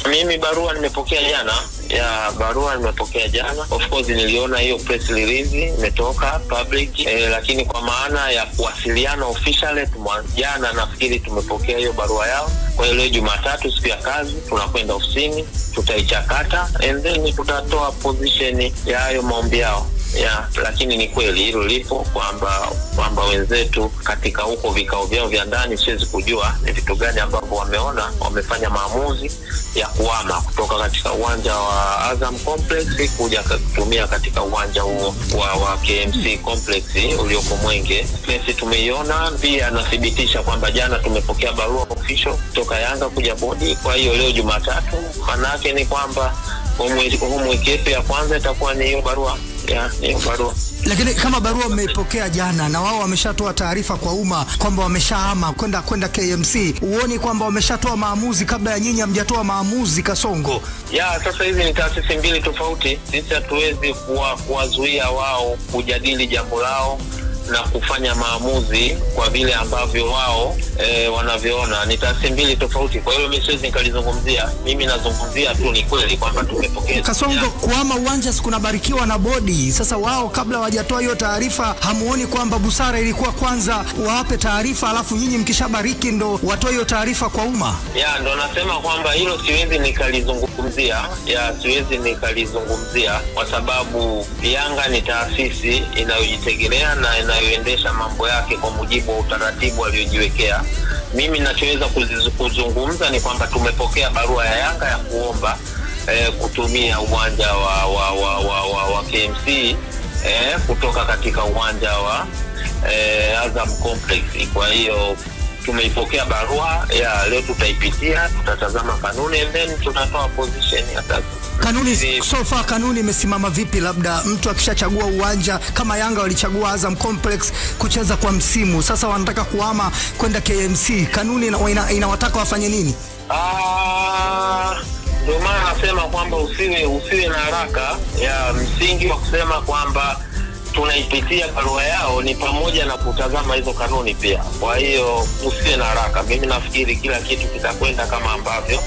Mimi barua nimepokea jana ya barua nimepokea jana. Of course niliona hiyo press release imetoka public eh, lakini kwa maana ya kuwasiliana officially tuma, jana nafikiri tumepokea hiyo barua yao. Kwa hiyo leo Jumatatu, siku ya kazi, tunakwenda ofisini, tutaichakata and then tutatoa position ya hayo maombi yao ya lakini ni kweli hilo lipo kwamba kwamba wenzetu katika huko vikao vyao vya ndani, siwezi kujua ni vitu gani ambavyo wameona wamefanya maamuzi ya kuama kutoka katika uwanja wa Azam Complex kuja kutumia katika uwanja huo wa, wa KMC Complex ulioko Mwenge. Sisi tumeiona pia, nathibitisha kwamba jana tumepokea barua official kutoka Yanga kuja bodi. Kwa hiyo leo Jumatatu, maanake ni kwamba homework yetu ya kwanza itakuwa ni hiyo barua ya hiyo barua Lakini kama barua mmeipokea jana na wao wameshatoa taarifa kwa umma kwamba wameshahama kwenda kwenda KMC, huoni kwamba wameshatoa maamuzi kabla ya nyinyi hamjatoa maamuzi Kasongo? ya sasa hizi ni taasisi mbili tofauti. Sisi hatuwezi kuwa- kuwazuia wao kujadili jambo lao na kufanya maamuzi kwa vile ambavyo wao e, wanavyoona. Ni taasisi mbili tofauti, kwa hiyo mimi siwezi nikalizungumzia. Mimi nazungumzia tu ni kweli kwamba tumepokea Kasongo, kuama uwanja si kunabarikiwa na bodi. Sasa wao kabla hawajatoa hiyo taarifa, hamuoni kwamba busara ilikuwa kwanza wawape taarifa, alafu nyinyi mkishabariki ndo watoe hiyo taarifa kwa umma? ya ndo nasema kwamba hilo siwezi nikalizungumzia, ya siwezi nikalizungumzia kwa sababu Yanga ni taasisi inayojitegemea na inayoendesha mambo yake kwa mujibu wa utaratibu aliojiwekea. Mimi ninachoweza kuziz- kuzungumza ni kwamba tumepokea barua ya Yanga ya kuomba eh, kutumia uwanja wa, wa, wa, wa, wa, wa KMC eh, kutoka katika uwanja wa eh, Azam Complex. Kwa hiyo tumeipokea barua ya leo, tutaipitia, tutatazama kanuni and then tutatoa position ya sasa. Kanuni Hivi- so far, kanuni imesimama vipi? Labda mtu akishachagua uwanja kama Yanga walichagua Azam Complex kucheza kwa msimu, sasa wanataka kuhama kwenda KMC, kanuni ina- ina- inawataka wafanye nini? Ah, ndio maana nasema kwamba usiwe usiwe na haraka ya msingi wa kusema kwamba tunaipitia barua yao ni pamoja na kutazama hizo kanuni pia. Kwa hiyo usiwe na haraka, mimi nafikiri kila kitu kitakwenda kama ambavyo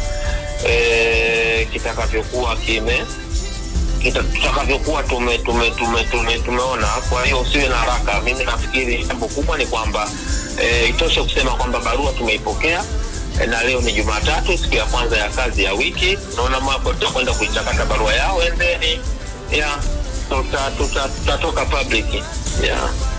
e, kitakavyokuwa kime kita- tutakavyokuwa tume, tume, tume, tume, tumeona. Kwa hiyo usiwe na haraka. Mimi nafikiri jambo kubwa ni kwamba e, itoshe kusema kwamba barua tumeipokea e, na leo ni Jumatatu, siku ya kwanza ya kazi ya wiki. Naona mambo tutakwenda kuichakata barua yao and then yeah, tuta- tuta- tutatoka public yeah.